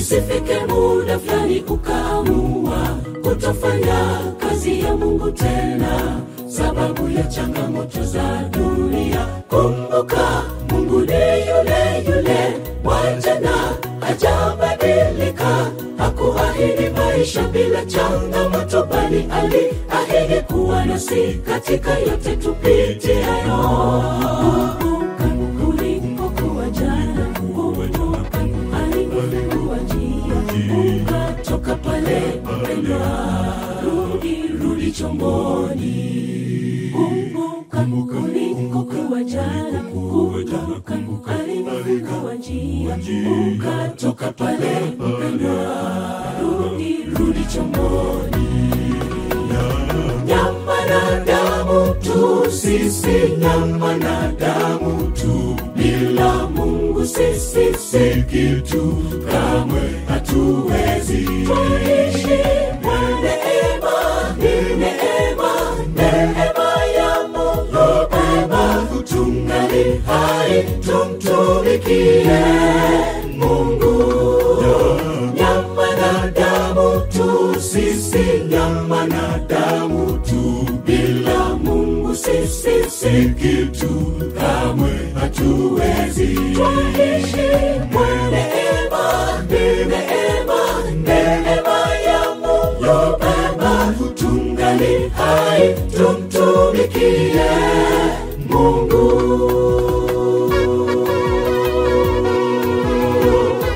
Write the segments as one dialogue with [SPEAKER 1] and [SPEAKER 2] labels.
[SPEAKER 1] isifike muda fulani ukaamua kutofanya kazi ya mungu tena sababu ya changamoto za dunia kumbuka mungu ni yule yule wajana hajabadilika hakuahidi maisha bila changamoto bali aliahidi kuwa nasi katika yote tupitiayo Kumbuka ulipokuwa jana, kumbuka alivyokuwa njia, ukatoka pale mpendwa, rudi rudi chomboni. Kumbuka ulikokuwa jana, kumbuka alivyokuwa njia, ukatoka pale mpendwa, rudi rudi chomboni nyama na damu tu sisi nyama na damu tu bila mungu sisi si kitu kamwe hatuwezi tuishi kwa neema ni neema neema ya mungu pema tungali hai tumtumikie mungu nyama na damu tu sisi nyama na damu tu bila mungu sisi si kitu kamwe hatuwezi tuishi kwa neema ni neema neema ya mungu pema tungali hai tumtumikie mungu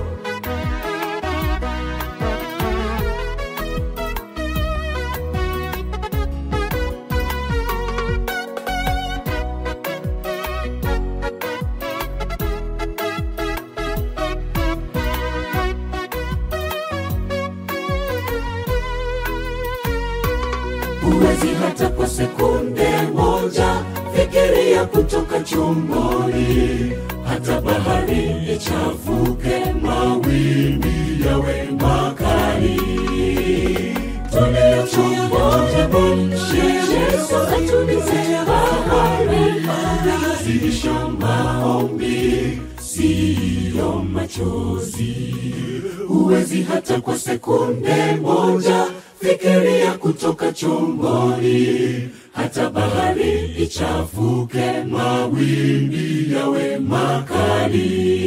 [SPEAKER 1] huwezi hata kwa sekunde moja fikiria kutoka chomboni hata bahari ichafuke mawimbi yawe makali tulio chomboni yesu atulize bahari zidisha maombi siyo machozi huwezi hata kwa sekunde moja fikiria kutoka chomboni hata bahari ichafuke mawimbi yawe makali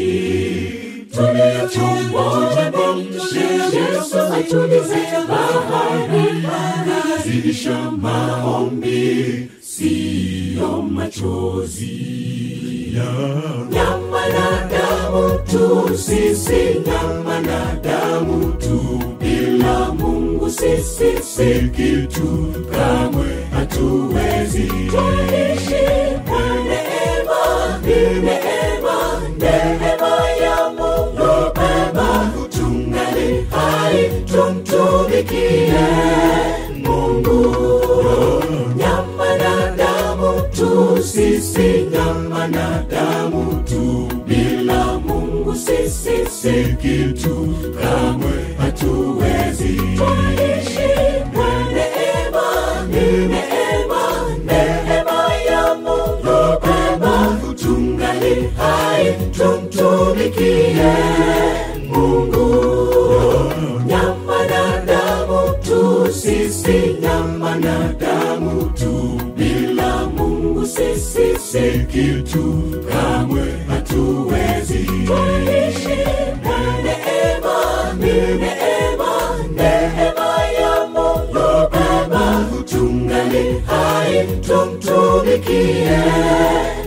[SPEAKER 1] tulio chomboni yesu atulize bahari zidisha maombi siyo machozi nyama na damu tu sisi nyama na damu tu bila mungu sisi si kitu kamwe hatuwezi tuishi kwa neema ni neema neema ya mungu pema tungali hai tumtumikie mungu nyama na damu tu sisi nyama na damu tu bila mungu sisi si kitu kamwe hatuwezi tuishi kwa neema ni neema neema ya mungu pema tungali hai tumtumikie mungu nyama na damu tu sisi nyama na damu tu bila mungu sisi si kitu kamwe hatuwezi tuishi kwa neema ni neema neema ya mungu pema tungali hai tumtumikie